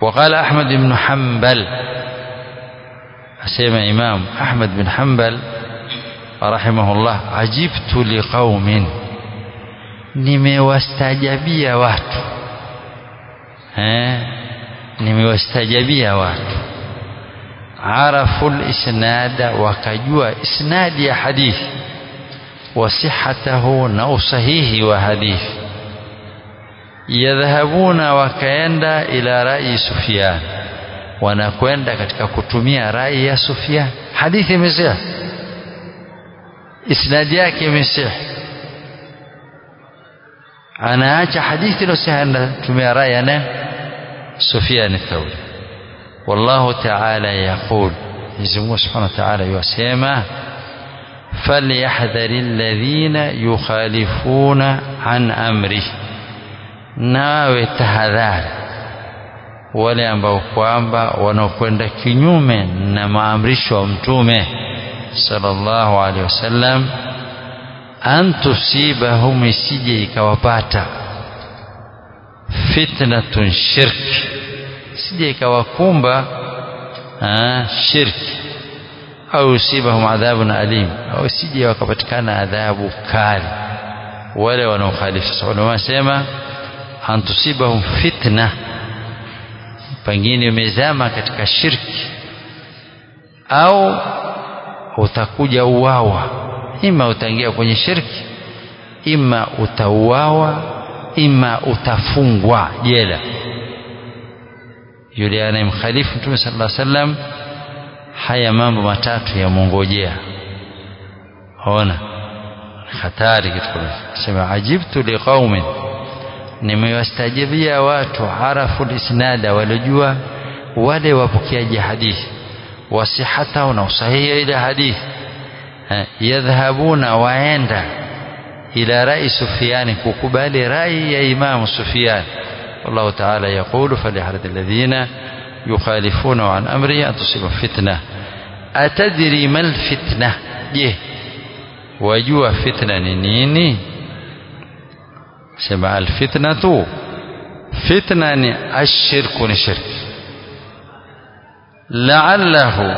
وقال أحمد بن حنبل أسيما إمام أحمد بن حنبل رحمه الله عجبت لقوم nimewastajabia watu eh nimewastajabia watu arafu lisnada wakajua isnadi ya hadithi wasihatahu na usahihi wa hadithi yadhhabuna wakaenda ila rai Sufyan wanakwenda katika kutumia rai ya Sufyan hadithi imesema isnadi yake imesema anaacha hadithi iliyosahihi anatumia rai ya nani Sufyan ath-Thawri wallahu ta'ala yaqul Mwenyezi Mungu Subhanahu wa Ta'ala yasema falyahdhari alladhina yukhalifuna an amrihi nawe tahadhari wale ambao kwamba wanaokwenda kinyume na maamrisho ya mtume sallallahu alaihi wasallam an tusibahum isije ikawapata fitnatun shirki isije ikawakumba shirki au usibahum adhabun alim au isije wakapatikana adhabu kali wale wanaokhalifu sasa wanasema an tusibahum fitna pengine umezama katika shirki au utakuja uwawa ima utaingia kwenye shirki ima utauawa ima utafungwa jela yule anayemkhalifu mtume sallallahu alaihi wasallam haya mambo matatu yamwongojea ona hatari kitu sema ajibtu liqaumin nimewastajibia watu arafu lisnada waliojua wale wapokeaji hadithi wasihata na usahihi ile hadithi yadhhabuna waenda ila rai Sufyan kukubali rai ya Imam Sufyan والله تعالى يقول فليحرد الذين يخالفون عن أمره أن تصيب فتنة أتدري ما الفتنة je wajua fitna ni nini sema alfitnatu fitna ni ashirku ni shirki la'allahu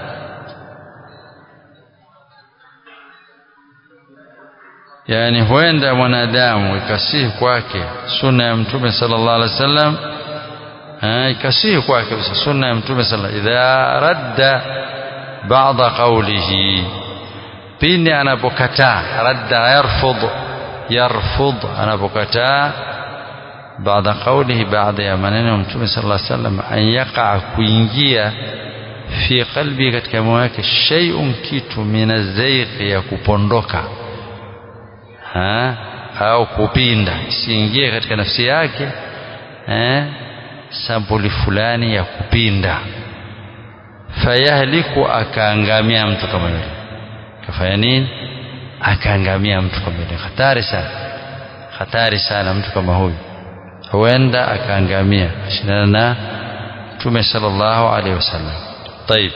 yani huenda mwanadamu ikasihi kwake sunna ya mtume sallallahu alaihi wasallam ikasihi kwake kabisa sunna ya mtume sallallahu idha radda ba'da qawlihi pindi anapokataa radda yarfudh yarfudh anapokataa baada qawlihi baada ya maneno ya mtume sallallahu alaihi wasallam an yaqa kuingia fi qalbi katika moyo wake shay'un kitu minazaiq ya kupondoka ha au kupinda isiingie katika nafsi yake eh sampuli fulani ya kupinda fayahliku akaangamia mtu kama yule kafanya nini akaangamia mtu kama yule hatari sana hatari sana mtu kama huyu huenda akaangamia shindana na mtume sallallahu alaihi wasallam طيب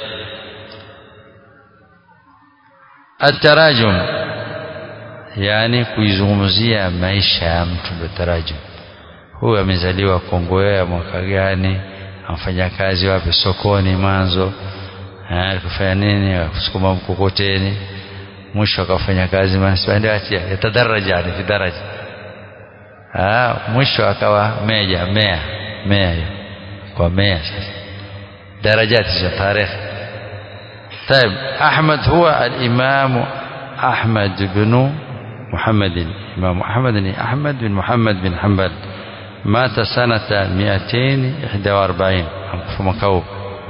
التراجم yani kuizungumzia maisha ya mtu ndio tarajum huyu amezaliwa Kongowea mwaka gani amfanya kazi wapi sokoni manzo alikufanya nini akusukuma mkokoteni mwisho akafanya kazi manasibandiatia yatadaraja yani fi daraja ah mwisho akawa meja mea mea hiyo kwa mea sasa darajati za tarehe طيب أحمد هو الإمام أحمد بن محمد إمام أحمد بن أحمد بن محمد بن حنبل مات سنة 241 في مكوب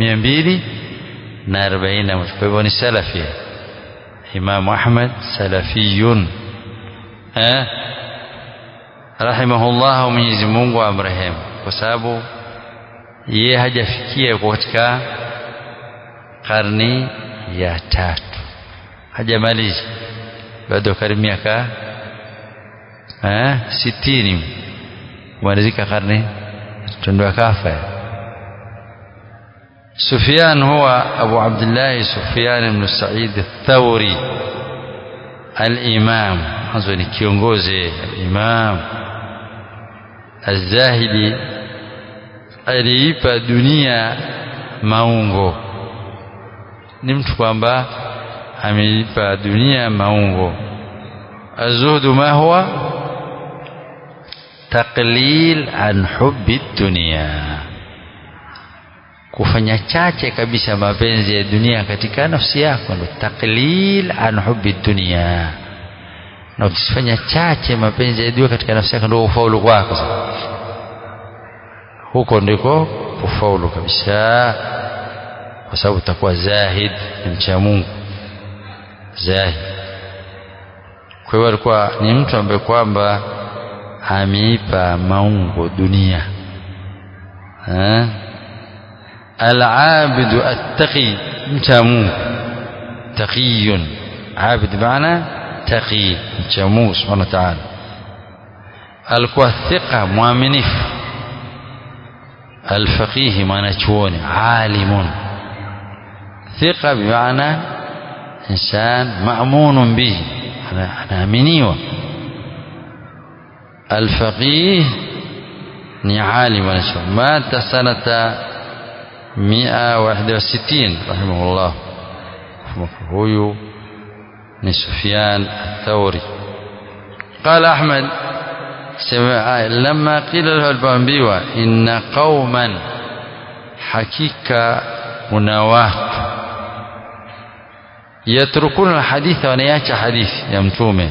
240 kwa hivyo ni salafi Imam Ahmad salafiyun eh rahimahullah Mwenyezi Mungu amrehemu kwa sababu yeye hajafikia katika karni ya tatu hajamaliza bado karibu miaka eh sitini kumalizika karne tundu kafa سفيان هو أبو عبد الله سفيان بن سعيد الثوري الإمام أظن كيونغوزي الإمام الزاهدي aliipa dunia maungo ni mtu kwamba ameipa dunia maungo azuhdu ma huwa taqlil an hubbi dunia kufanya chache kabisa mapenzi ya dunia katika nafsi yako ndo taqlil an hubbi dunia na ukifanya chache mapenzi ya dunia katika nafsi yako ndio ufaulu kwako huko ndiko kufaulu kabisa kwa sababu utakuwa zahid ni mcha Mungu zahid kwa hiyo alikuwa ni mtu ambaye kwamba ameipa maungo dunia eh العابد التقي mcha Mungu taqiyun abid maana taqi mcha Mungu subhanahu wa ta'ala alikuwa thiqa mwaminifu الفقيه mwanachuoni alimun thiqa bimaana insan ma'munun bihi anaaminiwa الفقيه ni alim mwanachuoni mata sanata 161 rahimahullah huyu ni Sufyan الثوري قال أحمد لما قيل له البامبيوة إن قوما حقيقة مناوات يتركون الحديث ونياش حديث يمتومه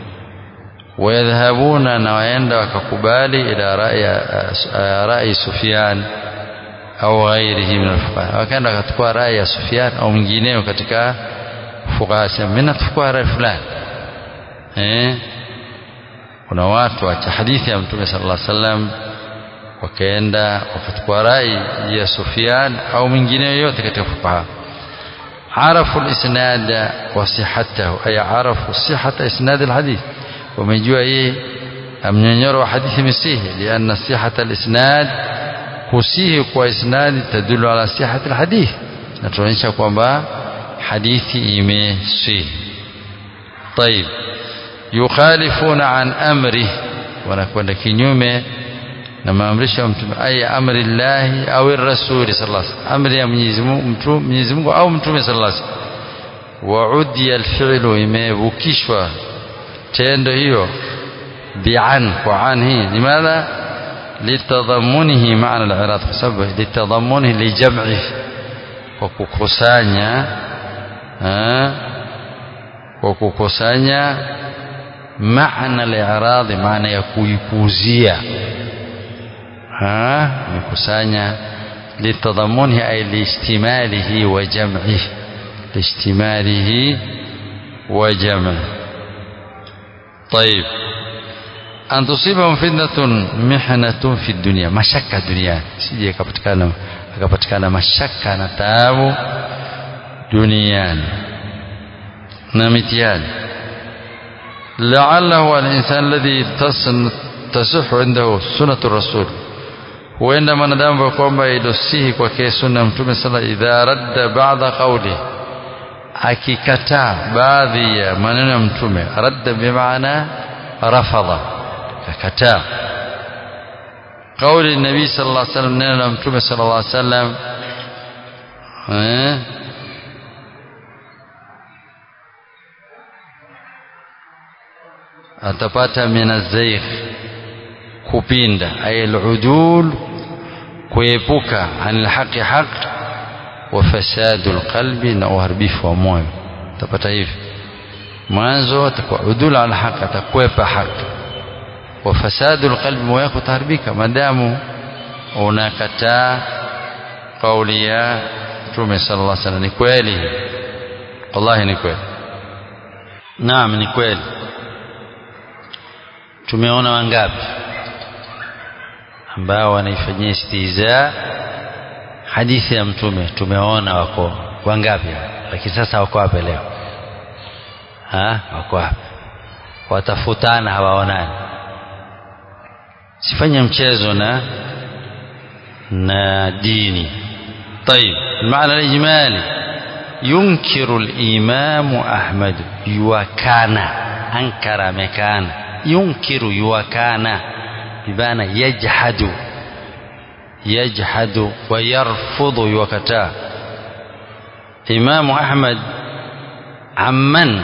ويذهبون نوين وكقبالي إلى رأي, رأي سفيان au ghairihi min alfuqaha wakaenda wakachukua rai ya Sufyan au mwingineo katika fuqaha sema mimi nachukua rai fulani eh kuna watu wacha hadithi ya mtume sallallahu alaihi wasallam wakaenda wakachukua rai ya Sufyan au mwingineo yote katika fuqaha عرفوا الإسناد وصحته أي عرفوا صحة إسناد الحديث ومجوا إيه أم ينيروا حديث مسيه لأن صحة الإسناد kusihi kwa isnadi tadulu ala sihati alhadith natuonyesha kwamba hadithi imesihi طيب yukhalifuna an amri wanakwenda kinyume na maamrisho ya mtume ay amri llahi au rasuli sallallahu alaihi wasallam amri ya Mwenyezi Mungu Mwenyezi Mungu au mtume sallallahu alaihi wasallam wa udiya alfi'lu imevukishwa tendo hiyo bi'an kwa an hii limadha litadhamunihi maana al-i'rad kwa sababu litadhamunihi lijam'i kwa kukusanya kwa kukusanya maana al-i'rad maana ya kuipuzia kukusanya litadhamunihi ay liishtimalihi wa jam'ihi liishtimalihi wa jam'ihi طيب an tusibahum fitnatun mihnatun fi dunya mashaka duniani sije akapatikana akapatikana mashaka na taabu duniani na mitihani la'allahu al-insan alladhi tasihhu indahu sunnatu rasul huenda mwanadamu kwamba ilosihi kwake sunna mtume sala idha radda ba'da qawli akikataa baadhi ya maneno ya mtume radda bimaana rafadha akakataa kauli nabii sallallahu alaihi wasallam neno la mtume sallallahu alaihi wasallam eh atapata minazaikh kupinda ay aludul kuepuka anil haqi haq wa fasadul qalbi na uharibifu wa moyo atapata hivi mwanzo atakuwa udul al haq atakwepa haki wa fasadul qalbi moyo wako utaharibika madamu unakataa kauli ya Mtume sallallahu alaihi wasallam ni kweli wallahi ni kweli naam ni kweli tumeona wangapi ambao wanaifanyia istiza hadithi ya mtume tumeona wako wangapi lakini sasa wako wapi leo ha wako wapi watafutana hawaonani sifanye mchezo na na dini طيب المعنى الإجمالي ينكر الإمام أحمد يوكان أنكر مكان ينكر يوكان بمعنى يجحد yajhadu wa yarfudhu yuwakataa imamu ahmad amman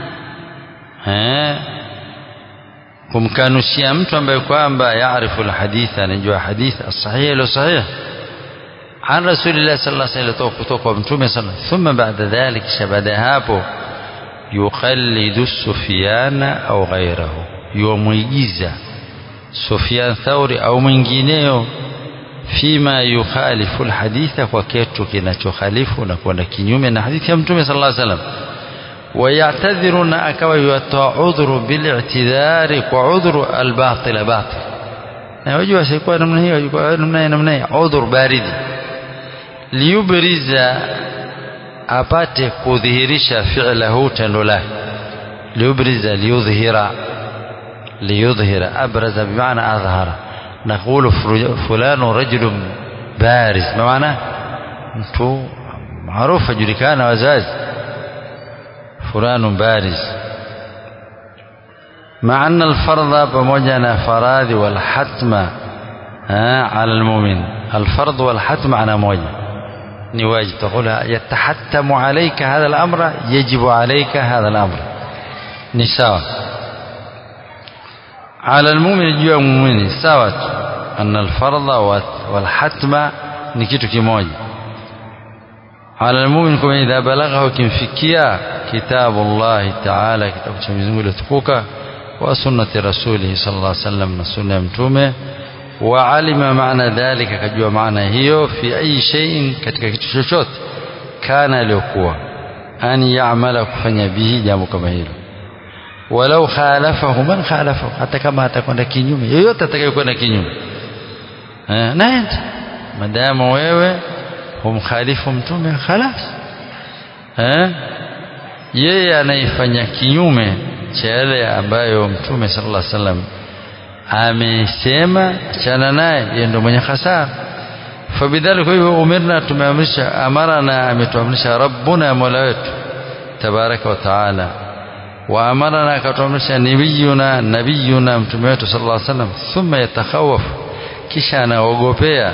eh kumkanushia mtu ambaye kwamba yaarifu alhadith anajua hadith as-sahih ilo sahih عن رسول الله صلى الله عليه وسلم kutoka kwa mtume صلى الله ثم بعد ذلك شبada hapo يقلد سفيان أو غيره يوميجيزا سفيان ثوري أو mwingineo فيما يخالف الحديث kwa kitu kinachokhalifu na kwenda kinyume na hadithi ya mtume صلى الله عليه وسلم ويعتذر na akawa yatoa udhuru bilictidhari kwa udhuru albatil batil na wajua sikuwa namna hiyo ilikuwa namna hiyo namna hiyo udhur baridi liyubriza apate kudhihirisha fi'lahu tendo lake liyubriza liyudhhira liyudhhira abraza bimaana adhhara نقول فلان رجل بارز ما معناه mtu maarufu ajulikana wazazi فلان بارز مع أن الفرض بموجنا فراذ والحتم على المؤمن الفرض والحتم على موجه نواجب تقول يتحتم عليك هذا الأمر يجب عليك هذا الأمر نساء على المؤمن جوا المؤمن ساوت أن الفرض والحتم نكيتو كموجه على المؤمن كما إذا بلغه كمفكيا كتاب الله تعالى كتاب شمزنgu لتقوك وسنة رسوله صلى الله عليه وسلم سنة متومه وعلم معنى ذلك كجوا معنى هيو في أي شيء katika kitu chochote kana aliyokuwa an ya'mala kufanya bihi jambo kama hilo walau khalafahu man khalafahu hata kama atakwenda kinyume yoyote atakayekwenda kinyume eh naenda madamu wewe humkhalifu mtume khalas eh yeye anaifanya kinyume cha yale ambayo mtume sallallahu alaihi wasallam amesema achana naye yeye ndio mwenye hasara fabidhalika hivyo umirna tumeamrisha amarana ametuamrisha rabbuna mola wetu tabaraka wa taala wa amarana akatuamrisha nabiyuna nabiyuna mtume wetu sallallahu alaihi wasallam thumma yatakhawafu kisha anaogopea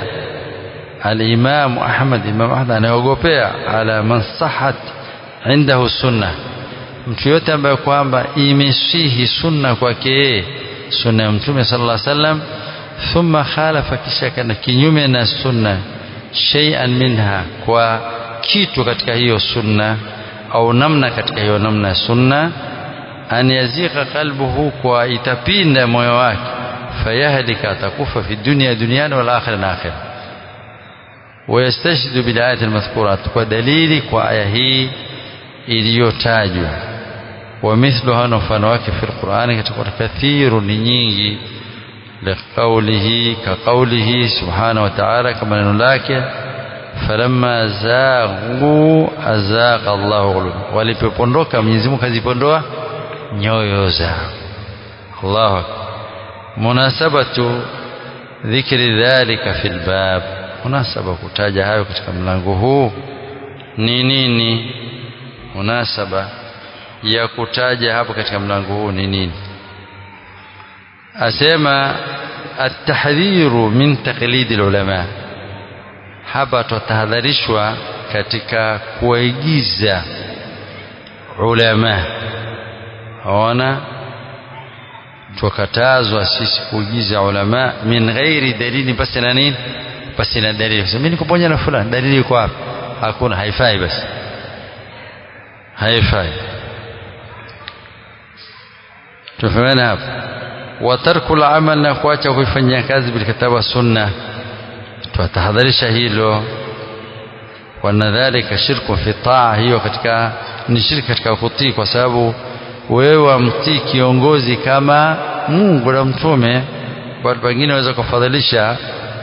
الإمام أحمد إمام أحمد anaogopea ala man sahat indahu sunna mtu yote ambaye kwamba imesihi sunna kwake yeye sunna ya mtume sallallahu alaihi wasallam thumma khalafa kisha kana kinyume na sunna shay'an minha kwa kitu katika hiyo sunna au namna katika hiyo namna ya sunna an yazika qalbuhu kwa itapinda moyo wake fayahlika atakufa fi dunya duniani wal akhirah na akhirah ويستشهد بالآيات المذكورات ودليل وآية هي iliyotajwa ومثلها mfano wake في القرآن katika كثير ni nyingi لقوله كقوله سبحانه وتعالى كما neno lake فلما زاغوا أزاغ الله قلوبهم walipopondoka Mwenyezi Mungu kazipondoa nyoyo zao Allahu akbar munasabatu dhikri dhalika fil bab munasaba kutaja hayo katika mlango huu ni nini munasaba ya kutaja hapo katika mlango huu ni nini asema atahdhiru min taqlidi ulama hapa tutahadharishwa katika kuigiza ulama ona tukatazwa sisi kuigiza ulama min ghairi dalili basi na nini basi na dalili mimi niko pamoja na fulani dalili iko wapi hakuna haifai basi haifai tufahamana hapa wa tarku al-amal na kuacha kuifanyia kazi bil kitabu wa sunna tutahadharisha hilo wana dhalika shirku fi taa hiyo katika ni shirki katika kutii kwa sababu wewe wamtii kiongozi kama Mungu na mtume watu wengine waweza kufadhilisha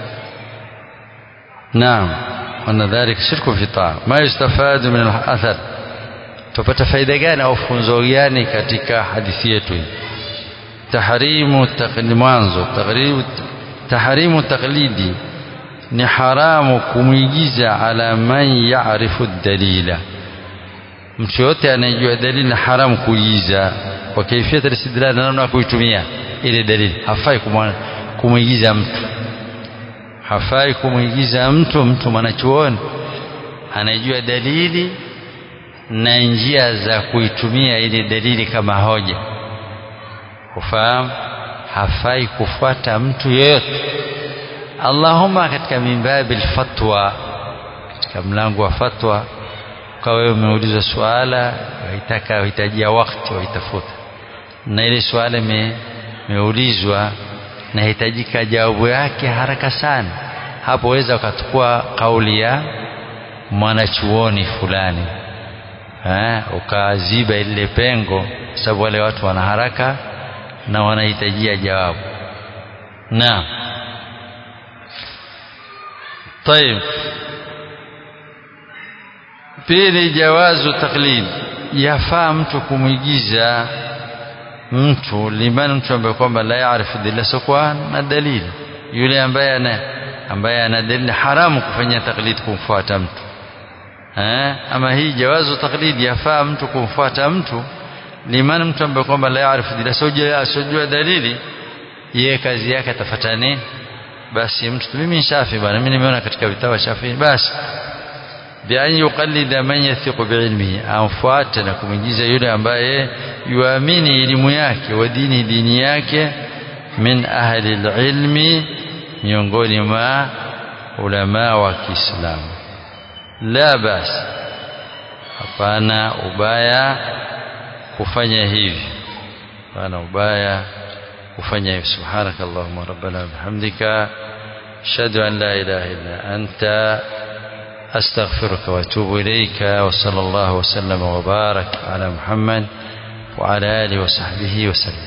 naam wana dhalika shirku fi taa ma yustafadu min al-athar tupata faida gani au funzo gani katika hadithi yetu hii tahrimu taqlid mwanzo tahrimu taqlidi ni haramu kumwigiza ala man ya'rifu dalila mtu yote anayejua dalili na haramu kuigiza kwa kaifia istidlal na namna kuitumia ile dalili hafai kumwigiza mtu hafai kumwigiza mtu mtu mwanachuoni anajua dalili na njia za kuitumia ili dalili kama hoja kufahamu hafai kufuata mtu yeyote Allahumma katika mimbabi alfatwa katika mlango wa fatwa ukawa wewe umeulizwa swala waitaka wahitajia wakati waitafuta na ile swala imeulizwa nahitajika jawabu yake haraka sana hapo weza ukachukua kauli ya mwanachuoni fulani eh, ukaziba ile pengo sababu wale watu wana haraka na wanahitajia jawabu naam طيب pili jawazu taklid yafaa mtu kumwigiza mtu liman mtu ambaye kwamba la yaarifu dilla sokwa na dalili yule ambaye ana ambaye ana dalili haramu kufanya taklid kumfuata mtu eh ama hii jawazu taklid yafaa mtu kumfuata mtu liman mtu ambaye kwamba la yaarifu dilla sojua sojua dalili yeye kazi yake atafuata nini basi mtu mimi shafi bwana mimi nimeona katika vitabu shafi basi bian yuqallida man yathiqu biilmihi amfuate na kumwigiza yule ambaye yuamini elimu yake wa dini dini yake min ahli ilmi miongoni mwa ulama wa Kiislamu la basi hapana ubaya kufanya hivi hapana ubaya kufanya hivi subhanaka allahumma rabbana bihamdika ashhadu an la ilaha illa anta أستغفرك وأتوب إليك وصلى الله وسلم وبارك على محمد وعلى آله وصحبه وسلم